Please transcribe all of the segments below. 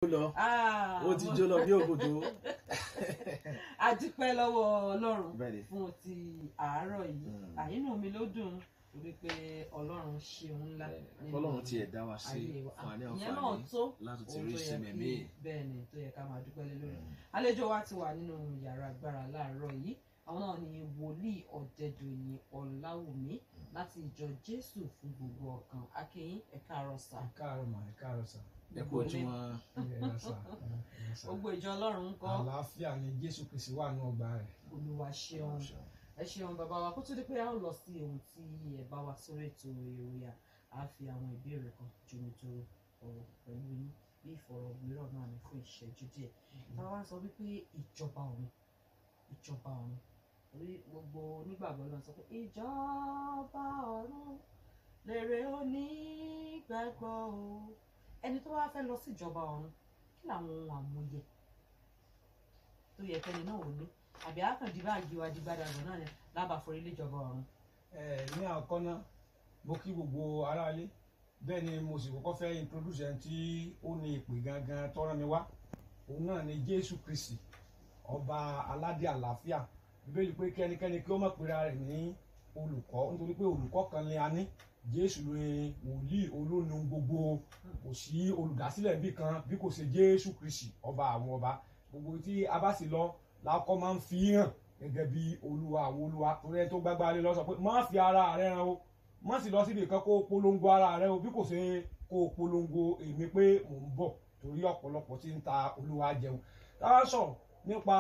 lọ Ah, ó ti mo- jó lọ bí òkòtó. a dúpẹ́ lọ́wọ́ ọlọ́run Bẹ́ẹ̀ni. fún ti àárọ̀ yìí Mm. àyínú mi ló dùn torí pé ọlọ́run ṣeun ńlá nínú Ọlọ́run tiẹ̀ dá wa sí ayé wa. fún wa ní ìyẹn náà àǹfààní tó láti ti ohun rí tó yẹ sinmi kí- míì. bẹ́ẹ̀ ni tó yẹ ká máa dúpẹ́ lé lórí àlejò wa ti wà nínú yàrá agbára láàárọ̀ yìí àwọn náà ni wòlíì ọ̀dẹ̀dọ̀yìn ọ̀làwùmí láti ìjọ jésù fún gbogbo ọkàn akínyìn ẹ̀ka àrọ̀sà ẹ káàárọ̀ mà ẹ káàárọ̀ sà ẹ kú ojúmọ́ ẹ rà sà ẹ rà sà. gbogbo ìjọ ọlọ́run ń kọ́ àlàáfíà ni jésù kristi wà ní ọgbà rẹ̀ olúwa ṣeun ẹ ṣeun bàbá wa kó tó di pé a ó lọ sí ohun tí ẹ bá wa sórí ètò ìròyìn a fi àwọn ìbéèrè kan jomitoro ọ̀rọ̀ pẹ̀lú yín bí ìfọ̀rọ̀wérọ̀ náà ní fún ìṣẹ́jú díẹ̀ táwa wá sọ wípé ìjọba ọ̀run ìjọba ọ̀run orí gbogbo onígbàgbọ́ náà sọ pé ìjọba ọ̀run lèrè onígbàgbọ́ o ẹni tó wá fẹ́ lọ sí ìjọba ọ̀run kí làwọn ohun àmúyẹ tó yẹ kẹ́ni náà ò ní àbí àkàndí báàgì wa dìgbàdàgbà náà ni lábàá forí léjọba ọ̀run. ẹ ní àkọ́kọ́ náà mo kí gbogbo aráalé bẹ́ẹ̀ ni mo sì kọ́kọ́ fẹ́ introduce ẹni tí ó ní ìpè gangan tọ́rọ mi wá òun náà ni jésù kristi ọba aládé àlàáfíà bíbélì pé kẹ́nikẹ́ni kí ó má pera rẹ̀ ní olùkọ́ nítorí pé olùkọ́ kan ni a ní jésù ni wòlíì olóhùn gbogbo kò sí olùdásílẹ̀ bí kan bí kò ṣe jésù kristi ọba àwọn ọba gbogbo tí a bá sì lọ làákọ́ máa ń fi hàn gẹ́gẹ́ bí olúwa àwọn olúwa torí ẹni tó gbágbá lé lọ sọ pé má fi ara rẹ hàn o má sì lọ síbi kan kó o polongo ara rẹ o bí kò ṣe kó o polongo èmi pé mò ń bọ̀ torí ọ̀pọ̀lọpọ̀ tí ń ta olúwa jẹun táwa sọ̀rọ̀ nípa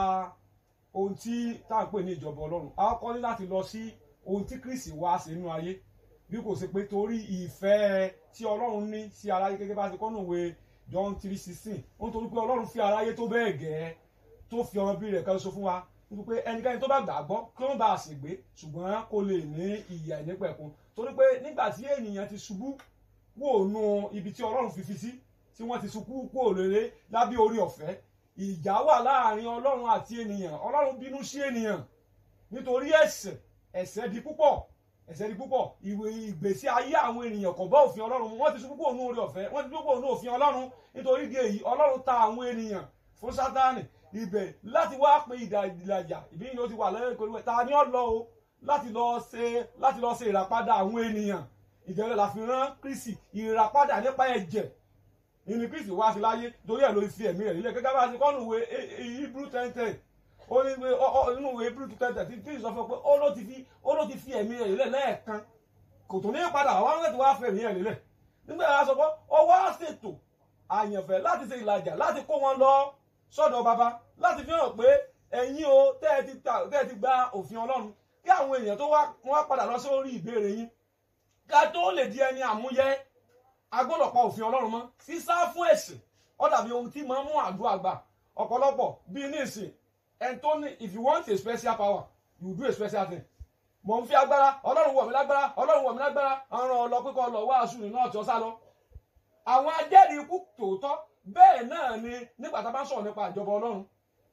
ohun tí tá à ń pè ní ìjọba ọlọ́run a kọ́ ní láti lọ sí ohun tí kristi wá sí inú ayé bí kò ṣe pé torí ìfẹ́ tí ọlọ́run ní sí aráyé gẹ́gẹ́ bá ti kọ́ nùwé john three sixteen ó ń torí pé ọlọ́run fi aráyé tó bẹ́ẹ̀ gẹ́ẹ́ tó fi ọmọ bí rẹ̀ kan ṣoṣo fún wa nítorí pé ẹnikẹ́ni tó bá gbàgbọ́ kí wọ́n bá a ṣègbé ṣùgbọ́n kó lè ní ìyà ìnípẹ̀kun torí pé nígbà tí ènìyàn ti ṣubú wò nù ibi tí ọlọ́run fi fi sí tí wọ́n ti ṣubú kú òrèrè lábẹ́ orí ọ̀fẹ́ ìjà wà láàrin ọlọ́run àti ènìyàn ọlọ́run bínú sí ènìyàn nítorí ẹ̀ṣẹ̀ ẹ̀ṣẹ̀ di púpọ̀ ẹ̀ṣẹ̀ di púpọ̀ ìwé ìgbésí ayé àwọn ènìyàn kò bá òfin ọlọ́run mu wọ́n ti ṣubú kú ònú orí ọ̀fẹ́ wọ́n ti ṣubú kú ònú òfin ọlọ́run nítorí di èyí ọlọ́run ta àwọn ènìyàn fún sátánì ibẹ̀ láti wá pé ìdá ìlàjà ìbí yìí ó ti wà lẹ́yìn ìkórè ta ni ó lọ o láti lọ ṣe láti lọ ṣe ìràpadà àwọn ènìyàn ìjẹ́rẹ́ la fi rán kristi ìràpadà nípa ẹ̀jẹ̀ ìní kristi wá sí láyé torí ẹ̀ ló fi ẹ̀mí rẹ̀ nílẹ̀ gẹ́gẹ́ bá a ti kọ́nù ìwé hebrew ten ten ó ní pé inú ìwé hebrew ten ten tí tí sọ fún pé ó ló ti fi ó ló ti fi ẹ̀mí rẹ̀ nílẹ̀ lẹ́ẹ̀kan kò tó ní padà wá láti wá fẹ́ ẹ̀mí rẹ̀ nílẹ̀ nígbà yà sọ pé ó wá ṣètò àyànfẹ́ láti ṣe ìlàjà láti kó wọn lọ sọ́dọ̀ baba láti fi hàn pé ẹ̀yin o tẹ́ ẹ ti ta tẹ́ ẹ ti gba òfin ọlọ́run kí àwọn èèyàn tó wá wọ́n padà lọ sórí ìbéèrè yín ká tó lè di ẹni àmúyẹ agbọ́dọ̀ pa òfin ọlọ́run mọ́ sísá fún ẹ̀sìn ó dàbí ohun tí máa ń mú àdúrà gbà ọ̀pọ̀lọpọ̀ bíi nísìn ẹni tó ní if you want a special power you do a special thing mò ń fi agbára ọlọ́run wọ̀ mí lágbára ọlọ́run wọ̀ mí lágbára ọ̀ràn ọlọ́pẹ́kọ̀ lọ wàásù nínú ọ̀tí ọ̀sá lọ àwọn ajẹ́rìí ikú tòótọ́ bẹ́ẹ̀ náà ni nígbà tá a bá ń sọ̀rọ̀ nípa ìjọba ọlọ́run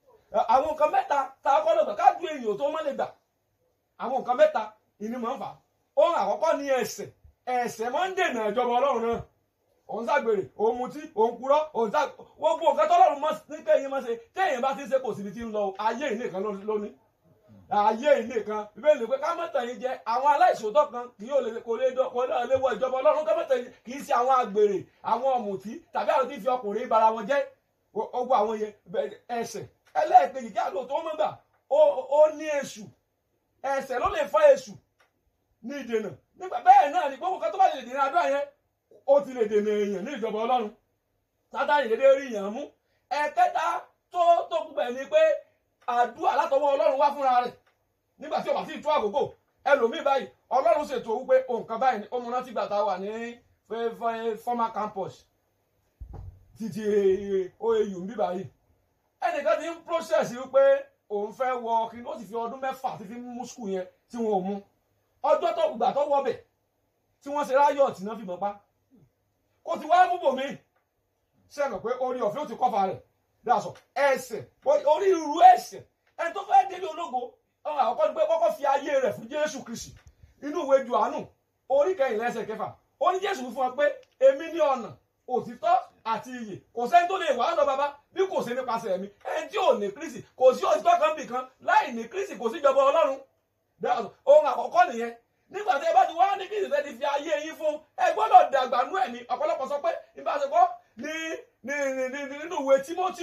àwọn nǹkan mẹ́ta tá a kọ́ lọ́gbà ká ju èèyàn tó má lè gbà àwọn nǹkan mẹ́ta ìní máa ń fà ohun àkọ́kọ́ ni ẹ̀ṣẹ̀ ẹ̀ṣẹ̀ máa ń dènà ìjọba ọlọ́run náà òun ṣàgbèrè òun mutí òun purọ́ òun ṣàg gbogbo nǹkan tọ́lọ́run mọ́ ní kéèyàn máa ṣe téèyàn bá ti ṣe kò síbi tí ń lọ ayé ìní kan lónìí ayé ìní kan bíbélì pé ká mọ̀tàn yín jẹ àwọn aláìṣòótọ́ kan kì yóò lè kò lè dọ kò lè wọ ìjọba ọlọ́run ká mọ̀tàn yín kì í ṣe àwọn àgbèrè àwọn ọ̀mùtí tàbí àwọn tí fi ọkùnrin bara wọn jẹ́ ogun àwọn yẹn ẹ̀ṣẹ̀ ẹlẹ́ẹ̀kejì kí àlọ́ tó mọ̀ gbà ó ní èṣù ẹ̀ṣẹ̀ ló lè fa èṣù ní ìdènà nígbà bẹ́ẹ̀ náà ni gbogbo kan tó bá lè dènà àdúrà yẹn ó ti lè dènà èèyàn ní ìjọba ọlọ́run sátánì dédé rí èèyàn mú ẹ̀kẹta tó tó kú bẹ̀ ni pé àdúrà látọwọ́ ọlọ́run wá fúnra rẹ̀ nígbà tí ó bá sì tó àkókò ẹlòmíì báyìí ọlọ́run ṣètò wípé nǹkan báyìí ni ó múná tí gbàtà wà ní former campus títí oau ń bí báyìí ẹnìkan ti ń process wípé òun fẹ́ wọ kí ló sì fi ọdún mẹ́fà ti fi mú skul yẹn tí wọn ò mú ọjọ́ tó gbà tó wọbẹ̀ tí wọ́n ṣe ráyọ̀ tí náà fi mọ̀ pa kó ti wá mú bòmí sẹ́nu pé orí ọ̀fẹ́ ó ti kọ́fà rẹ̀ dáṣọ ẹsẹ̀ orí irú ẹsẹ̀ ẹni tó fẹ́ délé ológo ọ̀hún àkọ́kọ́ ni pé kọ́kọ́ fi ayé rẹ̀ fún Jésù Kristi inú ìwé Jòhánù orí kẹyìnlá ẹsẹ̀ kẹfà ó ní Jésù fún wa pé èmi ní ọ̀nà òtítọ́ àti iyì kò sẹ́ni tó lè wá ọ̀dọ̀ bàbá bí kò sí nípasẹ̀ mi ẹni tí ò ní kristi kò sí òtítọ́ kan bì kan láì ní kristi kò sí ìjọba ọlọ́run That's ohun àkọ́kọ́ nìyẹn nígbà tí ẹ bá ti wá ní kristi fẹ́ ti fi ayé yín fún ẹ gbọ́dọ̀ dàgbà nú ẹ̀mí ọ̀pọ̀lọpọ̀ sọ pé ìbáṣepọ̀ ní ní ní ní nínú ìwé timothy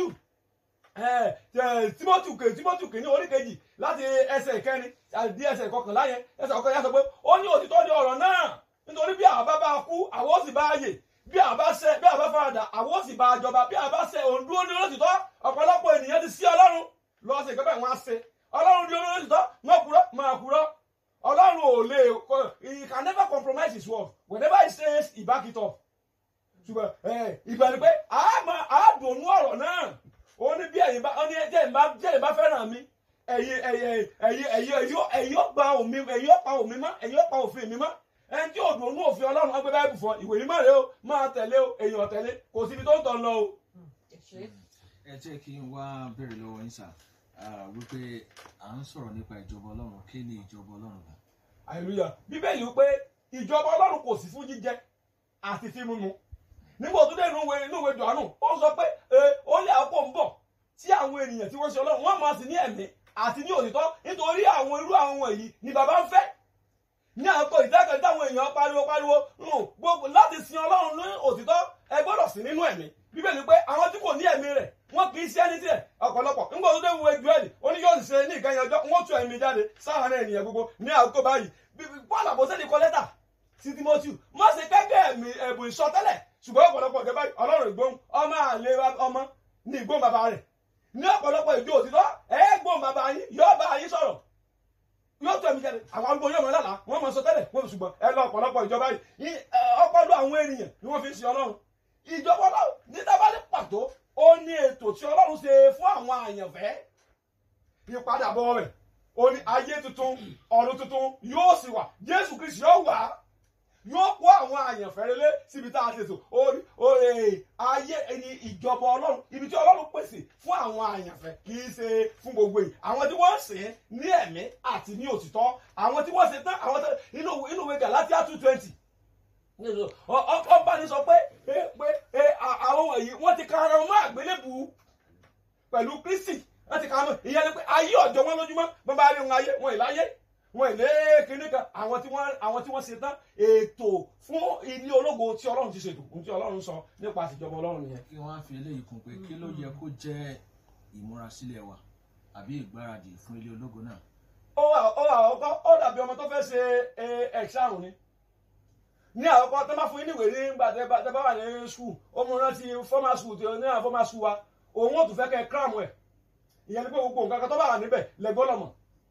timothy kè timothy kè ní orí kejì láti ẹsẹ̀ ìkẹrin àti ẹsẹ̀ ìkọkànlá yẹn ẹsẹ̀ ọkàn yẹn sọ pé ó ní òtítọ́ ní ọ̀rọ̀ náà nítorí bí àbá bá kú àwọn ó sì bá yè bí àbá ṣẹ bí àbá faradà àwọn ó sì bá jọba bí àbá ṣẹ òun dúró ní olótìtọ́ ọ̀pọ̀lọpọ̀ ènìyàn ti sí ọlọ́run lọ́ọ́ sí ìpẹ́pẹ́ wọn á ṣe ọlọ́run dúró ní olótìtọ́ wọn kúrọ́ máa kúrọ́ ọlọ́run ò lè he can never compromise his word whenever he says he back it up ṣùgbọ́n ìgbà ni pé a máa a dùnú ọ̀rọ̀ náà ó ní bí ẹ̀yin bá ó ní jẹ́ ìbá jẹ́ ìbá fẹ́ràn mi ẹ̀yin ẹ̀yin ẹ̀yin ẹ̀yin ẹ̀yin ẹ̀yin ọ̀pá òmí ẹ̀yin ọ̀pá òmí mọ́ ẹ̀yin ọ̀pá òfin mi mọ́ ẹni tí òdùn ònú òfin ọlọ́run ọgbẹ́ báyìí bù fọ ìwé mímọ́ rẹ o máa tẹ̀lé o èèyàn tẹ̀lé kò síbi tó ń tọ̀ lọ o. ẹ ṣe ẹ jẹ́ kí n wá béèrè lọ́wọ́ yín sà wípé à ń sọ̀rọ̀ nípa ìjọba ọlọ́run kí ni ìjọba ọlọ́run bá. hallelujah bíbélì wípé ìjọba ọlọ́run kò sí fún jíjẹ àti fíìmù mu nígbà tó dé inú ìwé inú ìwé jọ̀ánù ó sọ pé ó lé àkókò ń bọ̀ tí àwọn ènìyàn tí wọ́n ṣe ọlọ́run wọ́n máa sì ní ẹ̀mí àti ní òtítọ́ nítorí àwọn irú àwọn wọ̀nyí ni bàbá ń fẹ́ ní àkókò ìdákẹ́ táwọn èèyàn pariwo pariwo gbogbo láti sin ọlọ́run ní òtítọ́ ẹ gbọ́dọ̀ sí nínú ẹ̀mí bíbélì pé àwọn tí kò ní ẹ̀mí rẹ̀ wọ́n kì í ṣe ẹni tiẹ̀ ọ̀pọ̀lọpọ̀ nígbà tó dé wo Jóẹ́lì ó ní yóò ṣe ní ìkẹyìn ọjọ́ wọ́n tú ẹ̀mí jáde sáwọn ènìyàn gbogbo ní àkókò báyìí Paul àbọ̀sẹ́ni kọ lẹ́tà sí Timothy má ṣe kẹ́kẹ́ ẹ̀mí ẹ̀bùn ìsọtẹ́lẹ̀ ṣùgbọ́n ọ̀pọ̀lọpọ̀ ìjọba ọlọ́run ìgbóhùn ọmọ àlè ọmọ ní ìgbóhùn bàbá rẹ̀ ní ọ̀pọ̀lọpọ̀ ìjọ òtítọ́ ẹ̀ẹ́gbóhùn bàbá yín yóò bá yín sọ̀rọ̀ yóò tó ẹ̀mí jáde àwọn arúgbó yóò mọ lálàá wọ́n mọ sọ tẹ́lẹ̀ wọ́n ṣùgbọ́n ẹ lọ ọ̀pọ̀lọpọ̀ ìjọba yìí ọpọlọ àwọn ènìyàn ni wọ́n fi ń sin ọlọ́run ìjọba ọlọ́run ní tábàlì pàtó ó ní ètò tí ọlọ́run ṣe fún àwọn àyànfẹ́ ìpadàbọ̀ rẹ̀ ó ní ayé tuntun ọ̀run tuntun yóò sì wà jésù kristu yóò wà yóò kó àwọn àyànfẹ́ relé síbi tá a ti sùn orí orí ayé ẹni ìjọba ọlọ́run ibi tí ọlọ́run pèsè fún àwọn àyànfẹ́ kì í ṣe fún gbogbo yìí àwọn tí wọ́n ń sìn ní ẹ̀mí àti ní òtítọ́ àwọn tí wọ́n ṣe tán àwọn tó inú inú ìwé Galatia two twenty ọba ní sọ pé pé àwọn wọ̀nyí wọ́n ti ka ara wọn mọ́ àgbélébù pẹ̀lú Kristi wọ́n ti ka mọ́ ìyẹn ni pé ayé ọ̀jọ̀ wọn lójúmọ́ bọ́n bá rí wọn ayé wọn ìláyé wọn ìlé kínní kan àwọn tí wọ́n àwọn tí wọ́n ṣe tán ètò fún ilé ológo tí Ọlọ́run ti ṣètò ohun tí Ọlọ́run sọ nípa àtijọba Ọlọ́run nìyẹn. kí wọ́n á fi eléyìí kún pé kí ló yẹ kó jẹ́ ìmúrasílẹ̀ wa àbí ìgbáradì fún ilé ológo náà. ó wà ó wà ọkọ ó dàbí ọmọ tó fẹ́ ṣe ẹ̀ṣáàrùn ni ní àkọ́kọ́ tó máa fún yín níwèé nígbà tẹ́ bá tẹ́ bá wà ní skul ó mú rántí fọ́mà skul tí ó ní àwọn fọ́mà skul wa òun ò tún fẹ́ kẹ́ kíráàmù ẹ̀ ìyẹn ni pé gbogbo nǹkan kan tó bá wà níbẹ̀ lẹ́gbọ́n lọ́mọ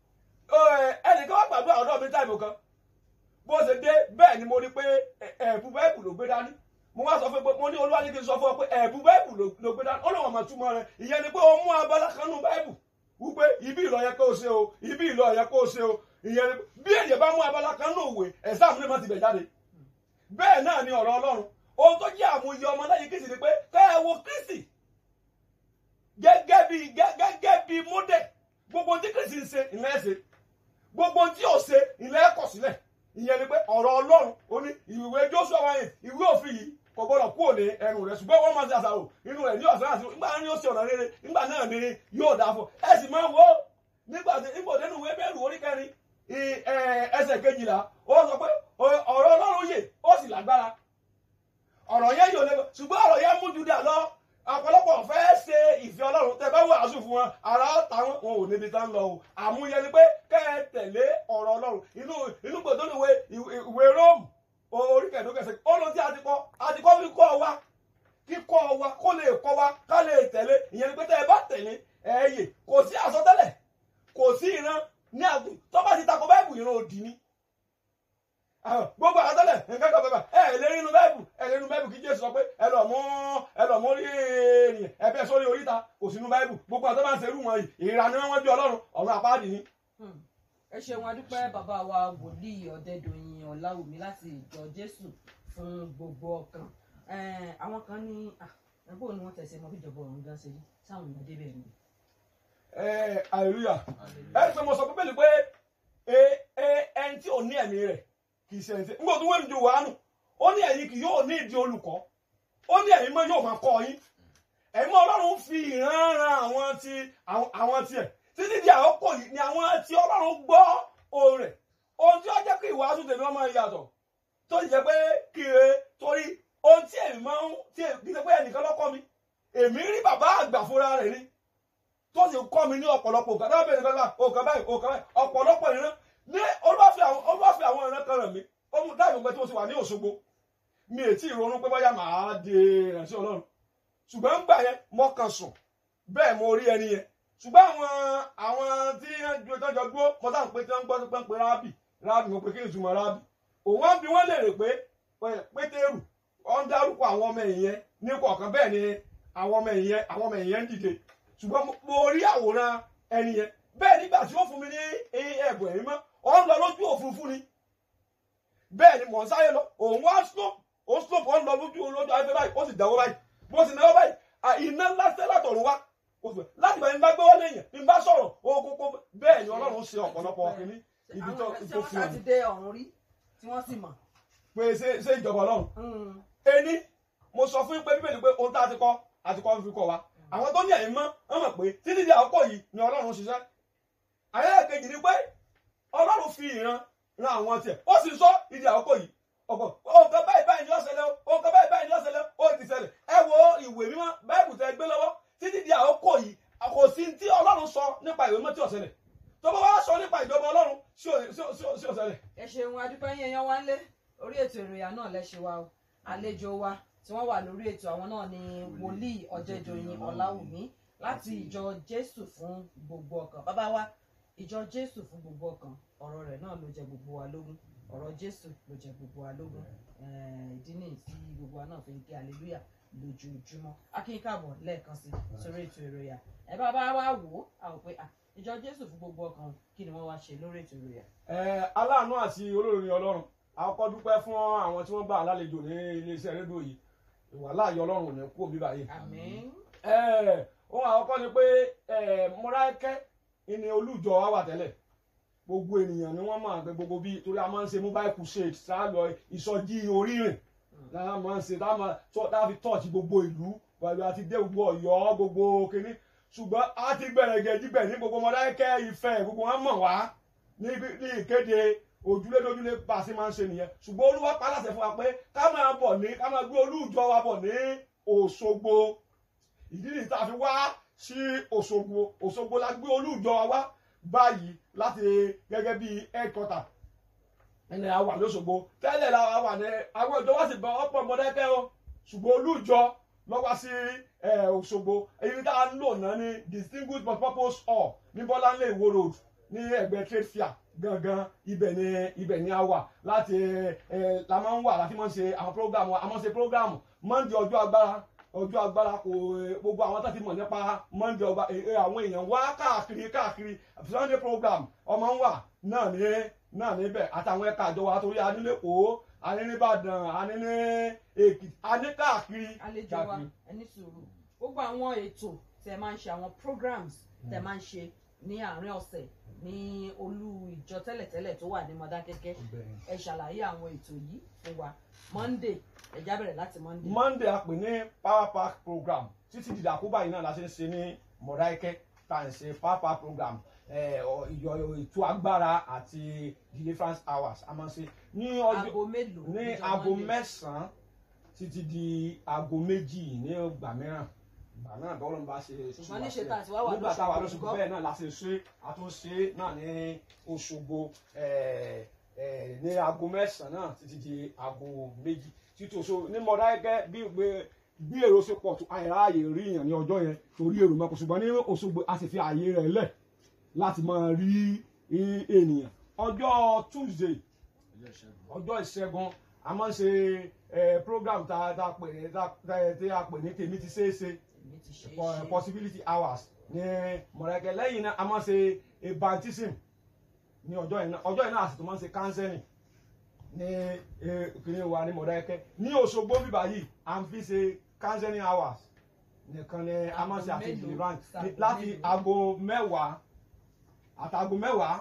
ẹnìkan wá gbàdúrà ọ̀dọ́ mi táìmù kan bó ṣe dé bẹ́ẹ̀ ni mo rí pé ẹ̀bù bẹ́ẹ̀bù ló gbé dání mo wá sọ fún pé mo ní olúwa ní kí n sọ fún ọ pé ẹ̀bù bẹ́ẹ̀bù ló gbé dání ó lọ́wọ́ mọ̀ túmọ̀ rẹ̀ ìyẹn ni pé ó mú abala kan nù bẹ́ẹ̀bù wípé ibi ìlọ yẹ kó o ṣe o ibi ìlọ yẹ kó o ṣe o ìyẹn ni bí èyàn bá mú abala kan nù òwe ẹ̀sáàmù lè má ti bẹ̀ jáde bẹ́ẹ̀ náà ni ọ̀rọ̀ ọlọ́run ohun tó jẹ́ àmúyẹ ọmọ lẹ́yìn kristi ni pé kẹ́ ẹ wo kristi gẹ́gẹ́ bí gẹ́gẹ́ bí mọ́dẹ̀ gbogbo tí kristi ń ṣe ìlẹ́ ẹ̀ṣẹ̀ gbogbo tí ò ṣe ìlẹ́ ẹ̀kọ́ sílẹ̀ ìyẹn ni pé ọ̀rọ̀ ọlọ́run ó ní ìwé joshua wáyé ìwé òfin yìí kò gbọdọ̀ kúrò ní ẹnu rẹ̀ ṣùgbọ́n wọ́n máa ṣe àṣàrò inú rẹ̀ ní ọ̀sán àti nígbà ní ó ṣe ọ̀nà rere nígbà náà ni yóò dáa fún ẹ sì máa wo nígbà tí nígbà tí nínú ìwé bẹ́ẹ̀rù orí kẹrin ẹsẹ̀ kejìlá ó sọ pé ọ̀rọ̀ ọlọ́run yè ó sì lágbára ọ̀rọ̀ yẹn yóò lé ṣùgbọ́n ọ̀rọ̀ yẹn mú judà lọ ọ̀pọ̀lọpọ̀ fẹ́ ṣe ìfẹ́ ọlọ́run tẹ bá wàásù fún wọn ara táwọn wọn ò níbi tán lọ o àmúyẹ ni pé kẹ́ ẹ tẹ̀lé ọ̀rọ̀ ọlọ́run inú inú gbòdó ni ìwé ìwé róòmù orí kẹ̀dókẹsẹ̀ ó lọ sí àtikọ́ àtikọ́ fi kọ́ wa kíkọ́ wa kó lè kọ́ wa ká lè tẹ̀lé ìyẹn ni pé tẹ́ ẹ bá tẹ̀lé ẹ yè kò sí àsọtẹ́lẹ̀ kò sí ìran ní àgùn tó bá ti takò báìbù ìran òdì ni gbogbo àtọ́lẹ̀ nǹkan kan bàbà ẹ lè rí inú báìbù ẹ lè rí inú báìbù kí jésù sọ pé ẹ lọ mú ẹ lọ mú rí ènìyàn ẹ bẹ sórí oríta kò sínú báìbù gbogbo àtọ́ máa ń serú wọn yìí ìrànú wọn bí ọlọ́run ọ̀run àpáàdì ni. ẹ ṣeun adúpẹ́ bàbá wa wòlíì ọ̀dẹ́dọ̀yìn ọ̀làwùmí láti ìjọ jésù fún gbogbo ọkàn àwọn kan ní ẹgbẹ́ òní wọn tẹ̀sẹ̀ mọ́ bíjọba ọ̀run gan ṣe rí sáwọn ìmọ̀dé bẹ́ẹ̀ ni. ẹ hallelujah ẹ pé mo sọ pé bẹ́ẹ̀ ni pé ẹni tí ò ní ẹ̀mí rẹ̀ kì í ṣe ẹni tí nígbà tó wẹ́n ju wàánu ó ní ẹ̀yin kì yóò ní ìdí olùkọ́ ó ní ẹ̀yin mọ́ yóò máa kọ́ yín ẹ̀yin mọ́ ọlọ́run fi ìran ran àwọn ti àwọn àwọn tiẹ̀ títí di àkókò yìí ni àwọn tí ọlọ́run gbọ́ ohùn rẹ̀ ohun tí ó jẹ́ kí ìwàásù tèmi ọmọ yàtọ̀ tó sì jẹ́ pé kiri torí ohun tí èmi máa ń tí èmi kì í ṣe pé ẹnìkan lọ́kọ́ mi èmi rí bàbá àgbà fúnra rẹ̀ ni tó sì kọ́ mi ní ọ̀pọ̀lọpọ̀ òkà náà bẹ̀rẹ̀ nípa òkà báyìí òkà báyìí ọ̀pọ̀lọpọ̀ ìran ní olúwàfẹ́ àwọn olúwàfẹ́ àwọn ìran kan rẹ̀ mí ó mú dáìbò pé tí mo ti wà ní Òṣogbo mi ò tí ì ronú pé bóyá màá di ìránṣẹ́ Ọlọ́run ṣùgbọ́n ńgbà yẹn mo kàn sùn bẹ́ẹ̀ mo rí ẹni yẹn ṣùgbọ́n àwọn àwọn tí wọ́n jọ dúró mo sáà ń pé tí wọ́n ń gbọ́ pé ń pe rábì rábì mo pe kí ni ìtumọ̀ rábì òun wá bí wọ́n lè rè pé pétérù wọ́n ń dárúkọ àwọn ọmọ ẹ̀yẹn ní kọ̀ọ̀kan bẹ́ẹ̀ ni àwọn ọmọ ẹ̀yẹn àwọn ọmọ ẹ̀yẹn ń dìde ṣùgbọ́n mo rí àwòrán ẹni yẹn bẹ́ẹ̀ nígbà tí ó fún mi ní ẹ̀bùn ẹ̀mí mọ́ ọ ń lọ lójú òfurufú ni bẹ́ẹ̀ ni mò ń sáré lọ òun wá slope ó slope ó ń lọ lójú olójú ayé báyìí ó sì dáwọ́ báyìí bó sì náwó báyìí iná ńlá tẹ́lá tọ̀run wá láti bá ní bá gbé wọ́n léèyàn ní bá sọ̀rọ̀ ó kókó bẹ́ẹ̀ ni ọlọ́run ṣe ọ̀pọ̀lọpọ̀ kìíní ibi tó àwọn tó tí fi wọ́n hàn ti dé ọ̀run rí tí wọ́n sì mọ̀. pé ṣé ṣé ìjọba ọlọ́run ení mo sọ fún yín pé bíbélì pé ohun tá a ti kọ́ a ti kọ́ fi kọ́ wa àwọn tó ní ẹ̀yìn mọ́ wọ́n mọ̀ pé títí di àkókò yìí ni ọlọ́run ṣiṣẹ́ ayẹyẹ kejì ni pé ọlọ́run fi ìran ran àwọn tiẹ̀ ó sì sọ ìdí àkókò yìí ọkọ̀ òǹkà báyìí báyìí ni ó ṣẹlẹ̀ o òǹkà báyìí báyìí ni ó ṣẹlẹ̀ ó ti ṣẹlẹ̀ ẹ wo ìwé mímọ́ báìbù tẹ gbé lọ́wọ́ títí di àkókò yìí kò sí tí ọlọ́run sọ nípa ìwé mọ́ tí ó ṣẹlẹ̀ tó bá wá sọ nípa ìjọba ọlọ́run sí ò- sí ò- sí ò- sí ó ṣẹlẹ̀ ẹ ṣeun adúpẹ́ yín ẹyán wá ń lé orí ètò ìròyìn náà lẹ́ṣẹ̀ wa o àlejò wa tí wọ́n wà lórí ètò àwọn náà ni wòlíì ọ̀jẹ̀dọ̀yìn ọ̀làwùmí láti ìjọ jésù fún gbogbo ọkàn bàbá wa ìjọ jésù fún gbogbo ọkàn ọ̀rọ̀ rẹ̀ náà ló jẹ gbogbo wa lógún ọ̀rọ̀ jésù ló jẹ gbogbo wa lógún Eh, ìdí nìyí tí gbogbo wa náà fi ń kí hallelujah lójoojúmọ́ akínkàbọ̀ lẹ́ẹ̀kan sí sórí ètò ìròyìn ẹ bá bá wa wò ó àwọn pé ah, ìjọ jésù fún gbogbo ọkàn kí ni wọ́n wá ṣe lórí ètò ìròyìn Eh, aláàánú àti olórin ọlọ́run àkọ́kọ́ dúpẹ́ fún àwọn tí wọ́n gbà lálejò ní iléeṣẹ́ rédíò yìí ìwà láàyè ọlọ́run ò ní kú òbí báyìí. àmín. Eh, ohun àkọ́kọ́ ni pé eh, Mọ́dákẹ́kẹ́ ni olùjọ wa wà tẹ́lẹ̀ gbogbo ènìyàn ni wọ́n máa gbé gbogbo bí torí a máa ń ṣe mobile crusade sáà lọ ìsọjí orírìn láà máa ń ṣe tá a máa tọ́ tá a fi tọ́ọ̀tì gbogbo ìlú pẹ̀lú àti dé gbogbo ọ̀yọ́ gbogbo kínní ṣùgbọ́n a ti bẹ̀rẹ̀ gẹ̀ẹ́jìbẹ̀ ní gbogbo Mọ́dákẹ́kẹ́ Ifẹ̀ gbogbo wọn mọ̀ wá ní ní ìkéde ojúlé dojúlé bá a ṣe máa ń ṣe nìyẹn ṣùgbọ́n Olúwa pa láṣẹ fún wa pé ká máa bọ̀ ní ká máa gbé olúùjọ wa bọ̀ ní Òṣogbo ìdí nìyí tá a fi wá sí Òṣogbo Òṣogbo la gbé olúùjọ wa wá báyìí láti gẹ́gẹ́ bí headquarter ẹni a wà lóṣogbo tẹ́lẹ̀ la wà ní àwọn ìjọ wá sì bọ ọ̀pọ̀ Mọ́dákẹ́kẹ́ o ṣùgbọ́n olúùjọ lọ wá sí eh, Òṣogbo èyí tá a ń lò náà ní distinguished but purpose hall ní Bọ́láńlé Ìwó road ní ẹgbẹ́ trade fair gangan ibẹ̀ ni ibẹ̀ ni a wà láti ẹ la máa ń wà láti máa ń ṣe àwọn program wa a máa ń ṣe program Monday ọjọ́ agbára ọjọ́ agbára kò eh, gbogbo àwọn tó ti mọ̀ nípa Monday ọba eh, eh, àwọn èèyàn wá káàkiri káàkiri Sunday program ọmọ ń wà náà ní náà níbẹ̀ àtàwọn ẹ̀ka àjọ wa torí anílẹ̀kọ́ aníníbàdàn aníní Èkìtì aní káàkiri àlejò wa ẹni sùúrù gbogbo àwọn ètò tẹ máa ń ṣe àwọn programs tẹ máa ń ṣe ní àárín ọ̀sẹ̀ ní olú ìjọ tẹ́lẹ̀tẹ́lẹ̀ tó wà ní Mọ́dákẹ́kẹ́ ẹ ṣàlàyé àwọn ètò yìí fún wa Monday ẹ já bẹ̀rẹ̀ láti Monday. Monday a pè ní power pack program títí di àkóbá yìí náà la ṣe ń ṣe ní Mọ̀dákẹ́kẹ́ tá à ń ṣe power pack program eh, ọ- ìyọ ètò agbára àti deliverance hours a máa ń ṣe ní ọjọ́ aago mélòó ní níjọ́ aago Monday? mẹ́sàn-án títí di aago méjì ní ìgbà mìíràn ìgbà náà bọ́lá ń bá ṣe ṣùgbọ́n níṣe tá a ti wá wà nígbà táwa lóṣogbo lóṣogbo bẹ́ẹ̀ náà la ṣe ṣe àtúnṣe náà ní Òṣogbo eh, eh, ní aago mẹ́sàn-án náà títí di aago méjì títí oṣù ní Mọ̀dákẹ́kẹ́ bí gbé bí èrò ṣe pọ̀ tó àìráàyè rí èèyàn ní ọjọ́ yẹn torí èrò mọ́kò ṣùgbọ́n ní Òṣogbo a sì fi ààyè rẹ̀ lẹ̀ láti máa rí i- ènìyàn ọjọ́ Tuesday ọjọ́ ìṣẹ́gun ọjọ́ ìṣẹ́gun a máa ń ṣe eh, program tá tá a pè ní tá tá- tí a pè ní tèmi ti ṣeé ṣe èmi ti ṣe é po- ṣe possibility hours ní Mọ̀dákẹ́kẹ́ lẹ́yìn náà a máa ń ṣe a baptism ní ọjọ́ yìí náà ọjọ́ yìí náà a sì tún máa ń ṣe counseling ní eh, kìnìún wa ní Mọ̀dákẹ́kẹ́ ní Òṣogbo bíbá yìí à ń fi ṣe counseling hours nìkan ni a máa ń ṣe Aago àti mélòó? deliverance Aago láti mélòó? aago mẹ́wàá àtàgò mẹ́wàá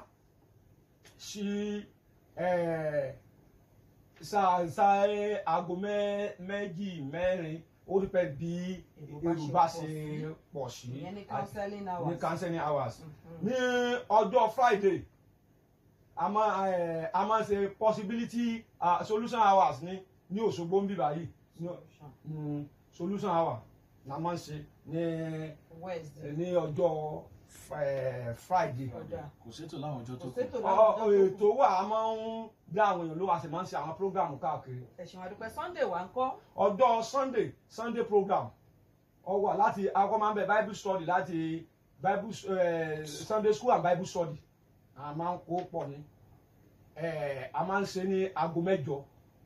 sí eh, sa sa aago mẹ́- méjì mẹ́rin ó rí pẹ́ bí Èrò bá ṣe èrò bá pọ̀ ṣe sí. pọ̀ sí ìyẹn ní counseling hours. ní counseling hours Mhm. ní ọjọ́ friday a máa ẹ, a máa ṣe possibility uh, solution hours ní ní Òṣogbo ń bí báyìí ní mm, solution hour la máa ń ṣe ní Wednesday. ní ọjọ́ eh, friday ọjà kò sétò láwọn ọjọ́ tó kò kù sétò Ọ- láwọn ọ- ọjọ́ tó ètò wà a máa ń dá àwọn èèyàn ló wà sí máa ń ṣe àwọn program káàkiri ẹ̀sìn àdúpẹ́ Sunday wà ń kọ́ ọjọ́ sunday sunday program ọ wà láti akọ máa ń bẹ bible study láti bible eh, sunday school and bible study a máa ń kó pọ̀ ní eh, a máa ń ṣe ní aago mẹ́jọ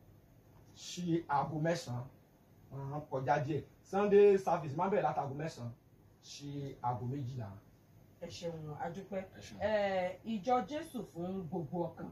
sí aago mẹ́sàn-án ah, kọjá díẹ̀ sunday service máa ń bẹ̀rẹ̀ láti aago mẹ́sàn-án sí aago méjìlá. ẹ ṣeun àdúpẹ́ ẹ ṣeun. Eh, ìjọ Jésù fún gbogbo ọkàn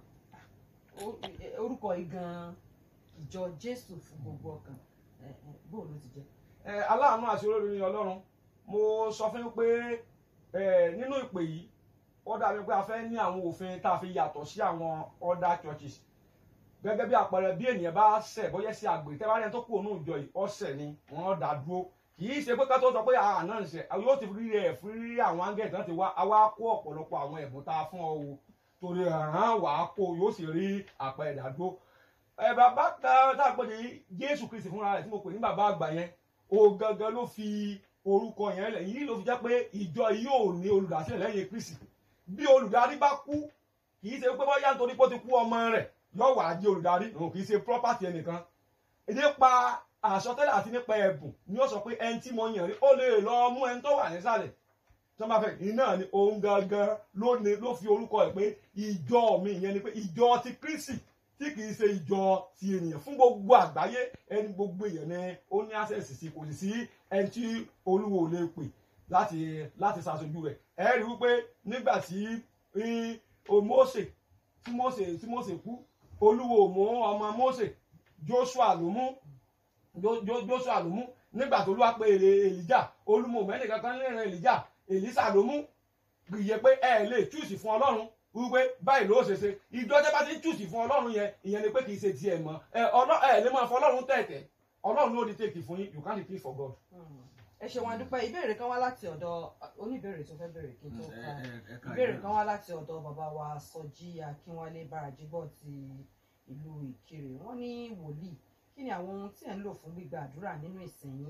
Ó- eh, orúkọ igan ìjọ Jésù fún gbogbo ọkàn Eh, eh, bó ló ti jẹ́ ẹ aláàánú àti olórí ní ọlọ́run mo sọ fún yín pé ẹ nínú ìpè yìí ó dàbí pé a fẹ́ ní àwọn òfin tá a fi yàtọ̀ sí àwọn other churches gẹ́gẹ́ bí àpẹẹrẹ bí ènìyàn bá ṣẹ̀ bóyá sí àgbèrè tẹ́ bá rẹ̀ tó kú òun ìjọ yìí ọ̀sẹ̀ ni wọ́n dá dúró kì í ṣe pé ká tó sọ pé àà náà ń ṣe yóò ti rí rẹ̀ fún rí àwọn áńgẹ̀lì tán ti wá a wá kó ọ̀pọ̀lọpọ̀ àwọn ẹ̀bùn tá a fún ọ o torí ẹ̀ràn wàá kó yóò sì rí àpẹẹrẹ ìdádúró ẹ bàbá kan tá a pè ní Jésù Kristi fúnra rẹ̀ tí mo pè ní bàbá àgbà yẹn o gangan ló fi orúkọ yẹn lẹ̀ yìí ló fi jẹ́ pé ìjọ yìí ò ní olùdásílẹ̀ lẹ́yìn Kristi bí olùdarí bá kú kì í ṣe pé bóyá nítorí pé ó ti kú ọmọ rẹ̀ yóò wá jẹ́ olùdarí òun kì í ṣe property ẹnìkan nípa àsọtẹ́lẹ̀ àti nípa ẹ̀bùn ni ó sọ pé ẹni tí mo yàn rí ó lè lọ mú ẹni tó wà nísàlẹ̀ tí wọ́n bá fẹ́ iná ni òun gangan ló ní ló fi orúkọ ẹ̀ pé ìjọ mi ìyẹn ni pé ìjọ ti Kristi tí kì í ṣe ìjọ ti ènìyàn fún gbogbo àgbáyé ẹni gbogbo èèyàn ni ó ní access sí kò sì sí ẹni tí olúwo ò lè pè láti láti ṣàṣojú rẹ̀ ẹ rí wípé nígbà tí í, o Mósè tí Mósè tí Mósè kú olúwo ò mú ọmọ Mósè Joshua ló mú Jo- Jo- Joshua ló mú nígbà tó lúwa pé Èlíjà olúmọ mẹ́rin kankan lẹ́rìn Èlíjà Èlísà ló mú gbìyẹ pé ẹ lè túùsì fún Ọlọ́run wípé báyìí ló ṣe ṣe ìjọ tẹ́ bá ti ń túùsì fún Ọlọ́run yẹn ìyẹn ni pé kì í ṣe tiẹ̀ mọ́ ẹ ọlọ́ ẹ lè máa fọ Ọlọ́run tẹ̀tẹ̀ Ọlọ́run ló di tèkì fún yín you can't repeat for God. Hmm. ẹ ṣeun àdúpẹ́ ìbéèrè kan wá láti ọ̀dọ̀ oníbèrè tó fẹ́ bèrè kí n tó ẹ ka ẹ ẹ ká ìbéèrè kan wá láti ọ̀dọ̀ bàbá wa Sọjí Akínwálé Báràjíbọ̀ ti ìlú Ìkirè wọ́n ní wòlíì kí ni àwọn ohun tí ẹ̀ ń lò fún gbígba àdúrà nínú ìsìn yín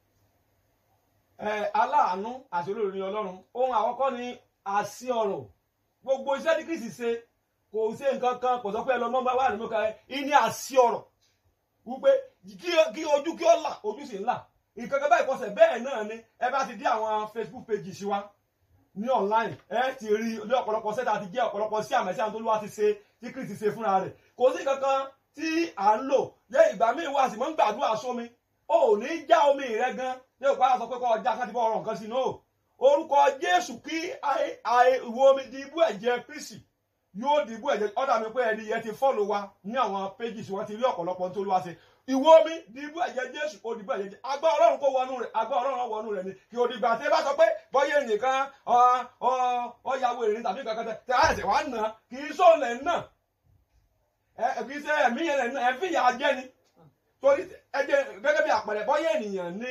ẹ aláàánú àti olórí ọlọ́run ohun àkọ́kọ́ ni àṣì ọ̀rọ̀ gbogbo iṣẹ́ tí Kristi ṣe kò ṣe nǹkan kan kò sọ pé ẹ lọ mọ́ bá wà nínú kan ẹ ní àṣì ọ̀rọ̀ wípé kí kí ojú kí ó là ojú sì ń là nǹkan kan báyìí kọsẹ̀ bẹ́ẹ̀ náà ni ẹ bá ti dé àwọn Facebook page sí wa ní online ẹ ti rí ní ọ̀pọ̀lọpọ̀ sẹ́ta ti jẹ́ ọ̀pọ̀lọpọ̀ sí àmẹ́sí àwọn tó lówà ti ṣe tí Kristi ṣe fúnra rẹ̀ kò sí nǹkan kan tí à ń lò yẹ ìgbà míì wá sí mọ́ ń gbàdúrà sómi ò ní já omi rẹ gan ní òpá sọ pé kọ́ ọjà kan ti bọ́ ọ̀rọ̀ nǹkan sí náà orúkọ Jésù kí àì- àì- ìwọ omi di ibú ẹ̀jẹ̀ Kristi yóò di ibú ẹ̀jẹ̀ ọ̀dà mi pé ẹni yẹn ti fọ́lọ̀ wa ní àwọn pages wọn ti rí ọ̀pọ̀lọpọ̀ tó ló wá sí ìwọ omi di ibú ẹ̀jẹ̀ Jésù ó di ibú ẹ̀jẹ̀ Jésù. agbá Ọlọ́run kó wọnú rẹ̀ agbá Ọlọ́run wọnú rẹ̀ ni kí o dìgbà tí ẹ bá sọ pé bọ́yé nìkan ọ̀yàwó èrè tàbí kankan tẹ tẹ àìsè wà nà kì í sóò lẹ̀ nà ẹ kì í ṣe ẹ̀mí yẹn lẹ̀ nà ẹ̀ fi yà jẹ́ ni torí ẹ jẹ́ gẹ́gẹ́ bí àpẹẹrẹ bọ́yé ènìyàn ní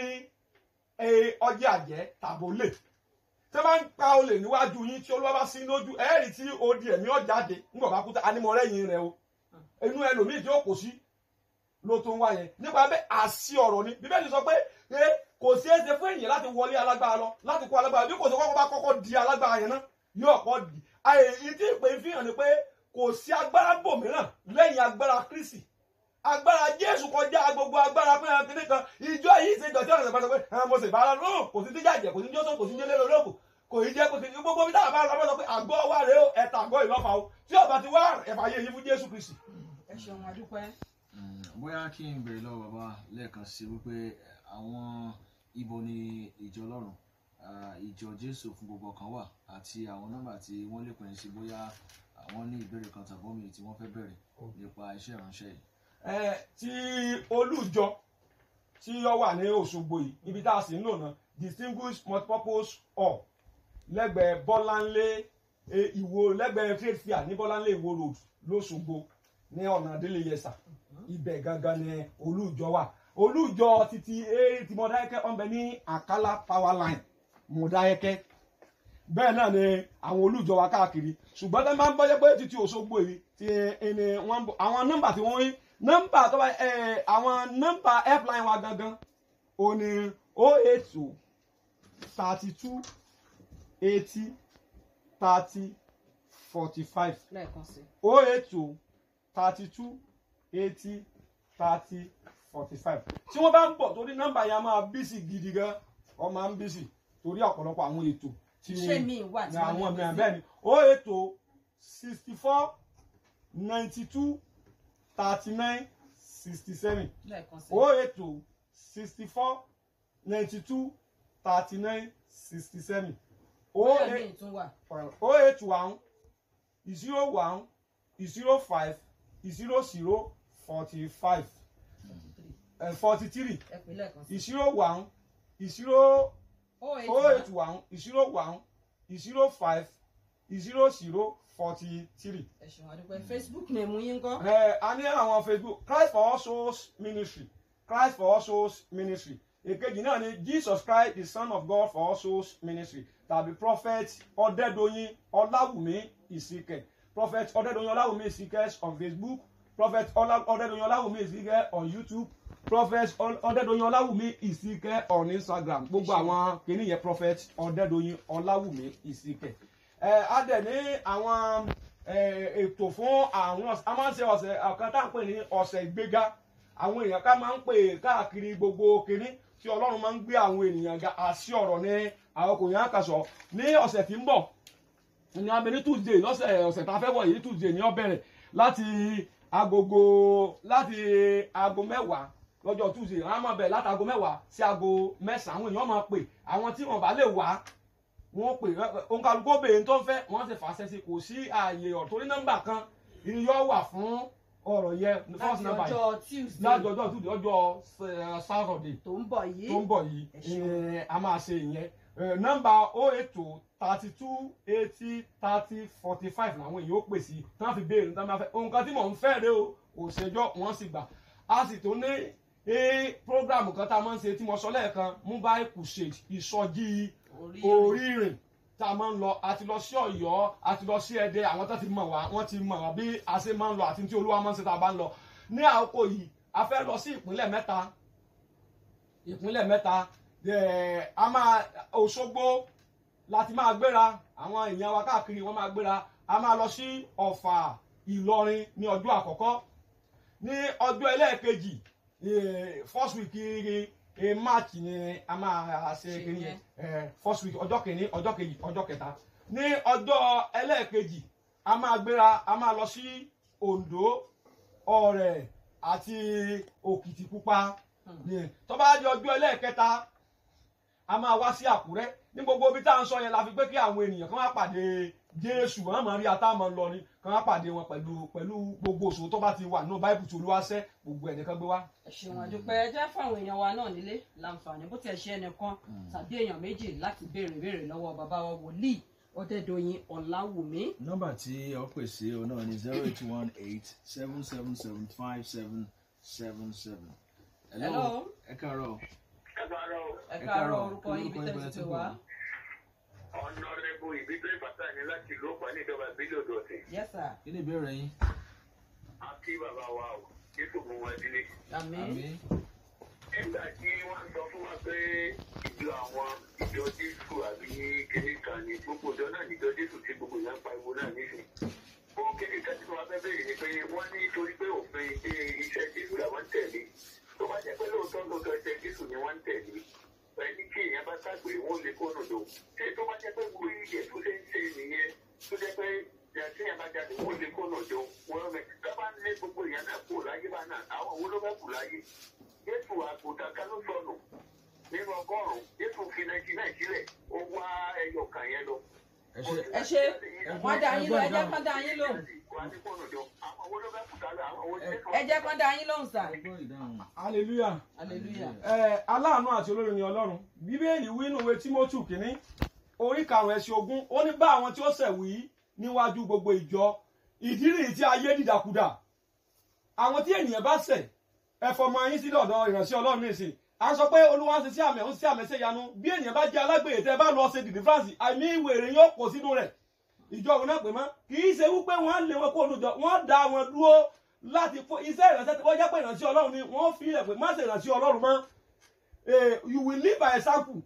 e ọjà àjẹ́ tàbólè tẹ́ bá ń pa olè níwájú yín tí olúwa bá sí lójú ẹ̀ẹ́rì tí odi ẹ̀mí ọ̀jáde ńgbọ̀n bá kú tá anímọ̀rẹ́yìn rẹ o inú ẹlòmíì tí ó kò sí ló tó ń wá yẹn nípa bẹ́ẹ̀ àṣì ọ̀rọ̀ ni bíbélì sọ pé pé kò sí ẹsẹ̀ fún èèyàn láti wọlé alágbára lọ láti kó alágbára bí kò sí kọ́kọ́ bá kọ́kọ́ di alágbára yẹn náà yóò kọ́ di àyè ìdí ìpè fi hàn ni pé kò sí agbára bòmíràn lẹ́yìn agbára Kristi agbára Jésù kọjá gbogbo agbára pé ẹran kìnìún kan ìjọ yìí ṣe ìjọ tí wọn sọ pé ẹran mo sì bá ara lóhùn kò sí jíjàjẹ kò sí jọ́sọ̀ kò sí jẹ́lẹ́ lọ́lọ́kù kò í jẹ́ kò sí gbogbo bí táwọn bá lọ sọ pé àgọ́ wa rèé o ẹ̀ta àgọ́ ìlọ́fà o tí ọba ti wá ẹ̀fà yé yín fún Jésù Kristi. ẹ ṣeun àdúpẹ́ Mm, bóyá kí n béèrè lọ́wọ́ bàbá lẹ́ẹ̀kan sí wípé àwọn ibo ni ìjọ ọlọ́run ah, ìjọ jésù fún gbogbo ọkàn wà àti àwọn nọ́mbà tí wọ́n lè pè é sí bóyá àwọn ní ìbéèrè kan tàbí omi tí wọ́n fẹ́ bẹ̀rẹ̀ nípa iṣẹ́ ìránṣẹ́ yìí. ẹ tí olùjọ tí ó wà ní Òṣogbo yìí ibi tá a sì ń lò náà distinguished multipurpose hall lẹ́gbẹ̀ẹ́ Bọ́láńlé eh, Ìwó lẹ́gbẹ̀ẹ́ trade fair ní Bọ́láńlé Ìwó road lóṣogbo ní ọ̀nà délé yẹsà ibẹ̀ gangan ni olùjọ wà olùjọ títí eré tí Mọdákẹ́kẹ́ ọ̀nbẹ ní Àkàlà power line Mọdákẹ́kẹ́ bẹ́ẹ̀ náà ni àwọn olùjọ wa káàkiri ṣùgbọ́n tẹ́ máa ń bọ́jẹ́ pé títí Òṣogbo yìí ti ẹni wọ́n ń bọ̀ àwọn nọ́mbà tí wọ́n rí nọ́mbà tó bá ẹ àwọn nọ́mbà helpline wa gangan ò ní o eight two thirty two eighty thirty forty five lẹ́ẹ̀kan sí o eight two thirty two eighty thirty forty five tí wọ́n bá ń bọ̀ torí nọ́mbà yẹn a máa bísí gidi gan ọ máa ń bísí torí ọ̀pọ̀lọpọ̀ àwọn ètò tí ṣé mi wà tí ní àwọn wọ́n lè mìíràn gbé bẹ́ẹ̀ ni o ètò sixty four ninety two thirty nine sixty seven sí lẹ́ẹ̀kan sí o ètò sixty four ninety two thirty nine sixty seven o bóyá eight mi tún wà o eight one zero one zero five zero zero forty five forty three ẹ pè lẹ́ẹ̀kan sí zero one zero o eight o eight one one zero one zero five zero zero forty three. ẹ ṣeun àdúpẹ́ Facebook ní èmú yín kọ́ ẹ a ní àwọn Facebook Christ for all souls ministry Christ for all souls ministry èkejì náà ni Jesus Christ the Son of God for all souls ministry tàbí prophet ọ̀dẹ́dọ̀yìn ọláwùmí ìsìkẹ̀ prophet ọ̀dẹ́dọ̀yìn ọláwùmí ìsìkẹ̀ on Facebook prophet Ọlá- ọ̀dẹ́dọ̀yìn ọláwùmí ìsìkẹ̀ on YouTube prophet Ọ- ọ̀dẹ́dọ̀yìn ọláwùmí ìsìkẹ̀ on Instagram gbogbo àwọn kìíní yẹn prophet ọ̀dẹ́dọ̀yìn ọláwùmí ìsìkẹ̀ ẹ á dẹ̀ ní àwọn ẹ, ètò fún àwọn ọ̀sẹ̀ a máa ń ṣe ọ̀sẹ̀ ọ̀kan tá à ń pè ní ọ̀sẹ̀ ìgbéga àwọn èèyàn ká máa ń pè káàkiri gbogbo kìíní tí ọlọ́run máa ń gbé àwọn ènìyàn ga àṣì ọ̀rọ̀ ní àwọn kò yàn àkàsọ̀ ní ọ̀sẹ̀ tí ń bọ̀ ní abẹ ní tuesday lọ́sẹ̀ ọ̀sẹ̀ tá a fẹ́ wọ̀ yìí tuesday ní ó bẹ̀rẹ̀ láti agogo láti aago mẹ́wàá lọ́jọ́ tuesday wọ́n á máa bẹ̀rẹ̀ láti aago mẹ́wàá sí aago mẹ́sàn-án àwọn èèyàn máa pè àwọn tí wọ́n bá lè wá wọ́n pè òǹkàlùkù obìnrin tó ń fẹ́ wọ́n ti fàṣẹ sí kò sí ààyè ọ̀rọ̀ torí nọ́mbà kan ìyọ́ wà fún ọ̀rọ̀ yẹn first láti number yìí ọjọ́ Tuesday láti ọjọ́ tuesday ọjọ́ eh, saturday tó ń bọ̀ yìí tó ń bọ̀ yìí Ẹ ṣeun. eh, a máa ṣe ìyẹn Eh, nọ́mbà o ètò thirty two eighty thirty forty five làwọn èèyàn ó pè sí tí wọ́n fi béèrè nígbà máa fẹ́ nǹkan tí mò ń fẹ́ rẹ o òṣèjọ́ wọ́n sì gbà a sì tó ní eh, program kan tá a máa ń ṣe tí mo sọ lẹ́ẹ̀kan mobile crusade ìsọjí orí orírìn tá a máa ń lọ àti lọ sí Ọ̀yọ́ àti lọ sí Ẹdẹ àwọn tó ti mọ̀ wá wọ́n ti mọ̀ wá bí a ṣe máa ń lọ àti tí Olúwa máa ń ṣe tá a bá ń lọ ní àkókò yìí a fẹ́ lọ sí ìpínlẹ̀ mẹ́ta ìpínlẹ̀ mẹ́ta ẹ̀, a máa Òṣogbo láti máa gbéra àwọn èèyàn wa káàkiri wọ́n máa gbéra a máa lọ sí Ọ̀fà Ìlọrin ní ọjọ́ àkọ́kọ́ ní ọjọ́ ẹlẹ́ẹ̀kejì eh, first week eh, March ni a máa ṣe Ṣe kiri yẹn. yẹn eh, first week ọjọ́ kìíní ọjọ́ kejì ọjọ́ kẹta ní ọjọ́ ẹlẹ́ẹ̀kejì a máa gbéra a máa lọ sí Oǹdó Ọ̀rẹ̀ àti Òkìtìpupa Ní- tó bá di ọjọ́ ẹlẹ́ẹ̀kẹta a máa wá sí Àkúrẹ́ ní gbogbo ibi tá à ń sọ yẹn la fi pé kí àwọn ènìyàn kan wá pàdé Jésù wọn máa rí ata máa ń lọ ni kan wá pàdé wọn pẹ̀lú pẹ̀lú gbogbo òṣòwò tó bá ti wà nínú báìbù tó olúwa ṣẹ́ gbogbo ẹ̀ nìkan gbé wá. ẹ ṣeun àdúpẹ́ ẹ jẹ́ fáwọn èèyàn wa náà nílé láǹfààní bó tiẹ̀ ṣe ẹnìkan tàbí èèyàn méjì láti béèrè béèrè lọ́wọ́ bàbá wa wòlíì Ọdẹ́dọ̀yìn Ọláwùmí nọ́mbà tí ọ pè sí ọ náà ni zero eight one eight seven seven seven five seven seven seven. Hello. ẹ káàárọ̀ ẹ káàárọ̀ orúkọ yín ibi tẹ́lẹ̀ ti wá ọ̀nàrẹ́bù ìbílẹ̀ ìbàdàn ni láti ìlú ọ̀pá ní ìjọba ìbílẹ̀ odò ọ̀sìn. yes sir kí ni ìbéèrè yín. a kí bàbá wa o jésù mú wọn sílé. àmín àmín nígbà tí wọ́n sọ fún wa pé ìjọ àwọn ìjọ jésù àbí kíní kan ní gbogbo ìjọ náà níjọ jésù tí gbogbo ìyá ń pariwo náà nísìn. ohun kíní kan tí wọ́n fẹ́ bẹ̀rẹ̀ ni pé wọ́n ní torí pé òfin ṣe iṣẹ́ jésù làwọn ń tẹ̀lé. tó bá jẹ́ pé lóòótọ́ lóòótọ́ iṣẹ́ jésù ni wọ́n ń tẹ̀lé ẹni tí èèyàn bá ságbé wọn lè kó nùdó ṣé tó bá jẹ́ pé gbogbo iye tó ṣe ń ṣe nìyẹn tó jẹ́ pé yàtí èèyàn bá jáde wọn lè kó nùdó wọn rẹ dábàá ń lé gbogbo èèyàn náà kú láyé bá náà àwọn owó ló fẹ́ kù láyé jésù àgùntàn kan ló sọnù nínú ọgọ́rùn-ún jésù fi náìjí náà sílẹ̀ ó wá ẹyọ kan yẹn lọ. ẹ ṣe ẹ ṣe wọ́n dá yín lóhùn ẹ jẹ́ kán dá yín lóhùn àwọn owó ló fẹ́ kù tálẹ̀ àwọn owó jésù. ẹ jẹ́ kán dá yín lóhùn sà ẹ gbọ́ ìdáhùn. hallelujah. hallelujah ẹ aláàánú àti olórí ni ọlọ́run bíbélì wí nínú ìwé tímótù kínní orí karùn-ún ẹsẹ̀ ogún ó ní bá àwọn tí ó ṣẹ̀ wí níwájú gbogbo ìjọ ìdí nìyí tí ayé dìdàkudà àwọn tí ènìyàn bá ṣẹ̀ ẹ fọmọ yín sílẹ̀ ọ̀dọ̀ ìránṣẹ́ ọlọ́run nìsín a sọ pé olúwa ń ṣe sí àmì ń ṣe àmì ṣe yanu bí ènìyàn bá jẹ́ alágbèrè tẹ́ ẹ bá lọ ṣe deliverance àmì ìwèrè yóò kó sínú rẹ̀ ìjọ òun náà pè mọ́ kì í ṣe wípé wọ́n lé wọn kó olùjọ wọ́n dá wọn dúró láti fún iṣẹ́ ìránṣẹ́ tí wọ́n jẹ́ pé ìránṣẹ́ ọlọ́run ni wọ́n fi ilẹ̀ pé má ṣe ìránṣẹ́ ọlọ́run mọ́ Eh, you will live by example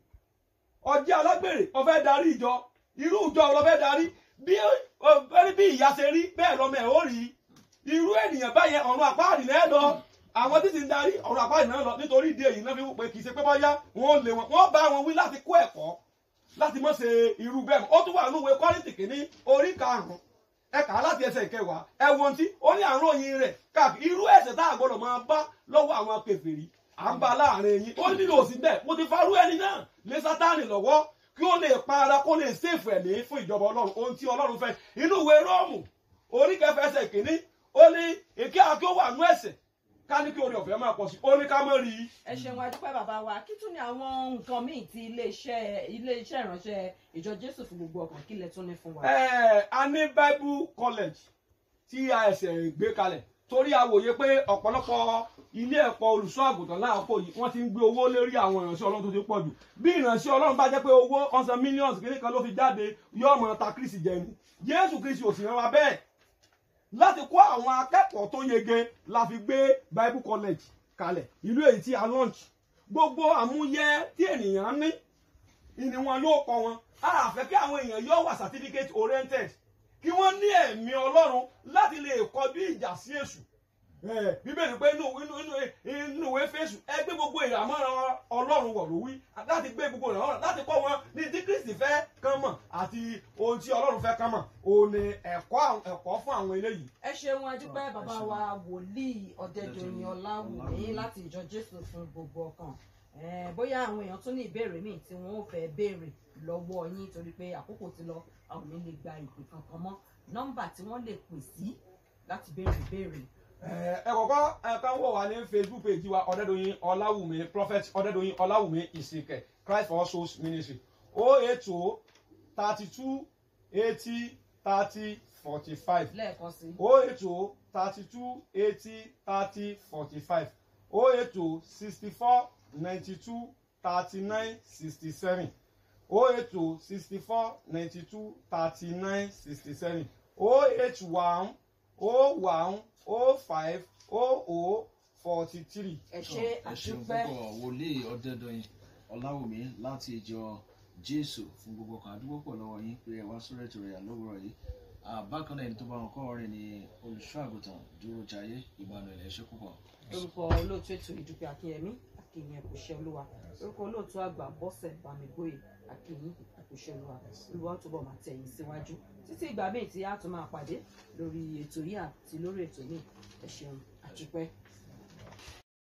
ọjẹ́ alágbèrè ọfẹ́ darí ìjọ irú ìjọ ọlọ́fẹ́ darí bí ọ- bẹ́ẹ̀ bí ìyá ṣe rí bẹ́ẹ̀ lọ́mọ ẹ̀ ó rí irú ènìyàn báyẹn ọ̀run àpáàdì náà lọ àwọn tí sì ń darí ọ̀run àpáàdì náà lọ nítorí ìdí èyí náà fi wò pé kì í ṣe pé bọ́yá wọ́n lé wọn wọ́n bá wọn wí láti kó ẹ̀kọ́ láti mọ̀ ṣe irú bẹ́ẹ̀ mọ́. ó tún wà nínú ìwé kọ́rìntì kìíní orí karùn-ún ẹ kà á láti ẹsẹ̀ ìkẹwàá ẹ wo ohun tí ó ní àrùn òyìn rẹ̀ káàkiri irú ẹ̀ṣẹ̀ tá a gbọ́dọ̀ máa bá lọ́wọ́ àwọn kèfèrí à ń bá láàrin yín ó nílò òsì bẹ́ẹ̀ mo ti farú ẹni náà lé sátánì lọ́wọ́ kí ó lè pa ara kó lè sèfù ẹ̀mí fún ìjọba ọlọ́run ohun tí ọlọ́run fẹ́ inú ìwé róòmù orí kẹfẹ ẹsẹ̀ kìíní ó ní èké àti ó wà nú ẹ̀ṣẹ̀ ká ní kí orí ọ̀fẹ́ máa pọ̀ sí ó ní ká mọ́ rí i ẹ ṣeun adúpẹ́ bàbá wa kí tún ni àwọn nǹkan míì tí iléeṣẹ́ iléeṣẹ́ ìránṣẹ́ ìjọ jésù fún gbogbo ọkàn kí lẹ tún ní fún wa. Eh, a ní bible college tí a ẹsẹ̀ gbé kalẹ̀ torí a wòye pé ọ̀pọ̀lọpọ̀ ilé ẹ̀kọ́ olùṣọ́ àgùntàn láàpọ̀ yìí wọ́n ti ń gbé owó lérí àwọn ìránṣẹ́ ọlọ́run tó ti pọ̀ jù bí ìránṣẹ́ ọlọ́run bá jẹ́ pé owó ọ̀sán millions kìíní kan ló fi jáde yóò mọ̀ ta kristi jẹ ni jésù kristi ò sì rán wa bẹ́ẹ̀ láti kó àwọn akẹ́kọ̀ọ́ tó yege la fi gbé bible college kalẹ̀ ìlú èyí tí a launch gbogbo àmúyẹ tí ènìyàn ní ìní wọn yóò kọ́ wọn a fẹ́ kí àwọn èèyàn yóò wà certificate oriented kí wọ́n ní ẹ̀mí ọlọ́run láti lè kọjú ìjà sí èṣù Eh, bíbélì pé inú inú inú inú ìwé fésù ẹ gbé gbogbo ìràmọ́ràn ọlọ́run wọ̀ ló wí láti gbé gbogbo ìràmọ́ràn láti kọ́ wọn ní tí kristi fẹ́ kán mọ̀ àti ohun tí ọlọ́run fẹ́ kán mọ̀ òun ni ẹ̀kọ́ àwọn- ẹ̀kọ́ fún àwọn eléyìí. ẹ ṣeun adúpẹ́ bàbá wa wòlíì ọ̀dẹ́dọ̀yìn ọláwùmí láti ìjọ jésù fún gbogbo ọkàn Eh, bóyá àwọn èèyàn tún ní ìbéèrè míì tí wọn ò fẹ́ béèrè lọ́wọ́ yín torí pé àkókò ti lọ a ò ní lè gba ìpè kankan mọ́ nọ́mbà tí wọ́n lè pè sí láti béèrè ìbéèrè ẹ kọ́kọ́ ẹ kàn wò wá ní facebook page wa ọ̀dẹ́dọ̀yìn ọláwùmí prophet ọ̀dẹ́dọ̀yìn ọláwùmí ìsìnkẹ̀ christ for all souls ministry o eight o thirty two eighty thirty forty five lẹ́ẹ̀kan sí o eight o thirty two eighty thirty forty five o eight o sixty four ninety two thirty nine sixty seven o eight o sixty four ninety two thirty nine sixty seven o eight one o one o five o o forty three. ẹ ṣe ẹ ṣeun àdúpẹ́ púpọ̀ wòlíì ọ̀dẹ́dọ̀yìn ọláwùmí láti ìjọ jésù fún gbogbo kan àdúgbò pọ̀ lọ́wọ́ yín pé ẹ wá sórí ètò rẹ̀ lówùrọ̀ yìí Ah, bákan náà ẹni tó bá wọn kọ́ ọ̀rẹ́ ni olùṣọ́ àgùntàn dúró jayé ìbànú ẹ̀ ṣe púpọ̀. orúkọ olóòtú ètò ìdúpẹ́ akínyẹmí akínyẹn kò ṣe olúwa orúkọ olóòtú àgbà bọ́sẹ̀ bámigbóyè akínyìn kò ṣe olúwa olúwa tó bọ̀ máa tẹ̀yìn síwájú títí ìgbà míì tí a tún máa pàdé lórí ètò yìí àti lórí ètò míì ẹ ṣeun àdúpẹ́.